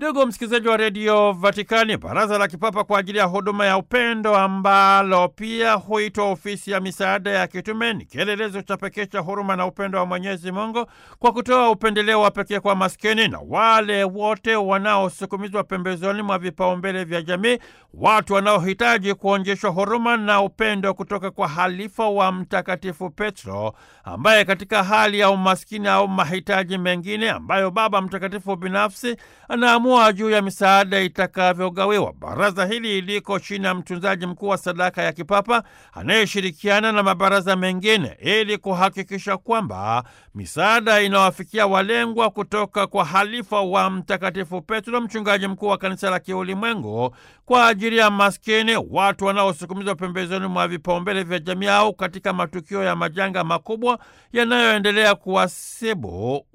Ndugu msikilizaji wa redio Vatikani, baraza la kipapa kwa ajili ya huduma ya upendo ambalo pia huitwa ofisi ya misaada ya kitume ni kielelezo cha pekee cha huruma na upendo wa Mwenyezi Mungu kwa kutoa upendeleo wa pekee kwa maskini na wale wote wanaosukumizwa pembezoni mwa vipaumbele vya jamii, watu wanaohitaji kuonyeshwa huruma na upendo kutoka kwa halifa wa Mtakatifu Petro, ambaye katika hali ya umaskini au mahitaji mengine ambayo Baba Mtakatifu binafsi anaamua juu ya misaada itakavyogawiwa. Baraza hili liko chini ya mtunzaji mkuu wa sadaka ya kipapa anayeshirikiana na mabaraza mengine ili kuhakikisha kwamba misaada inawafikia walengwa kutoka kwa halifa wa Mtakatifu Petro, mchungaji mkuu wa kanisa la kiulimwengu, kwa ajili ya maskini, watu wanaosukumizwa pembezoni mwa vipaumbele vya jamii au katika matukio ya majanga makubwa yanayoendelea kuwasibu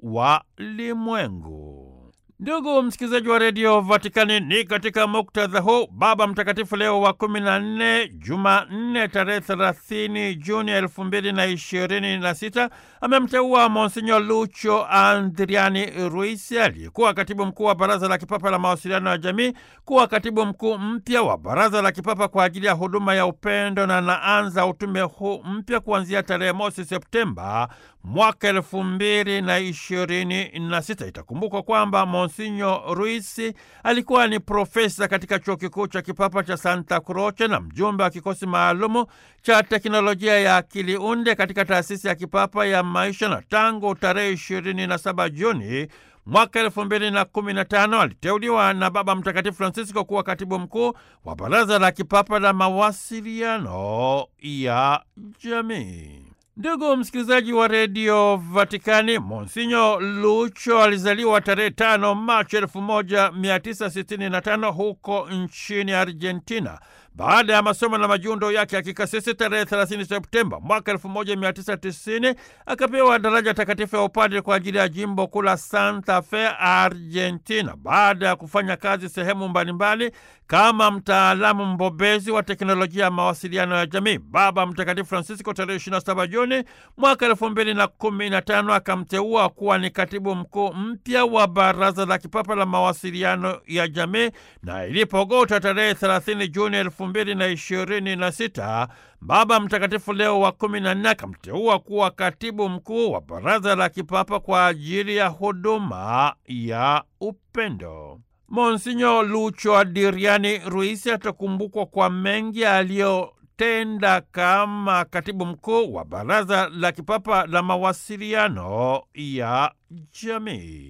walimwengu. Ndugu msikilizaji wa redio Vatikani, ni katika muktadha huu Baba Mtakatifu Leo wa kumi na nne, Jumanne tarehe thelathini Juni elfu mbili na ishirini na sita amemteua Monsinyo Lucho Andriani Ruisi aliyekuwa katibu mkuu wa Baraza la Kipapa la Mawasiliano ya Jamii kuwa katibu mkuu mpya wa Baraza la Kipapa kwa ajili ya huduma ya upendo na anaanza utume huu mpya kuanzia tarehe mosi Septemba mwaka elfu mbili na ishirini na sita. Itakumbukwa kwamba Monsinyo Ruisi alikuwa ni profesa katika chuo kikuu cha kipapa cha Santa Croce na mjumbe wa kikosi maalumu cha teknolojia ya akili unde katika taasisi ya kipapa ya maisha, na tangu tarehe ishirini na saba Juni mwaka elfu mbili na kumi na tano aliteuliwa na Baba Mtakatifu Francisco kuwa katibu mkuu wa Baraza la Kipapa la Mawasiliano ya Jamii. Ndugu msikilizaji wa redio Vatikani, Monsinyo Lucho alizaliwa tarehe tano Machi elfu moja mia tisa sitini na tano huko nchini Argentina. Baada ya masomo na majiundo yake ya kikasisi tarehe 30 Septemba mwaka 1990 akapewa daraja takatifu ya upadre kwa ajili ya jimbo kuu la Santa Fe, Argentina. Baada ya kufanya kazi sehemu mbalimbali kama mtaalamu mbobezi wa teknolojia ya mawasiliano ya jamii, Baba Mtakatifu Francisco tarehe 27 Juni mwaka 2015 akamteua kuwa ni katibu mkuu mpya wa Baraza la Kipapa la Mawasiliano ya Jamii, na ilipogota tarehe 30 Juni elfu mbili na ishirini na sita Baba Mtakatifu Leo wa kumi na nne akamteua kuwa katibu mkuu wa Baraza la Kipapa kwa ajili ya huduma ya upendo. Monsinyo Lucho Adriani Ruisi atakumbukwa kwa mengi aliyotenda kama katibu mkuu wa Baraza la Kipapa la Mawasiliano ya Jamii.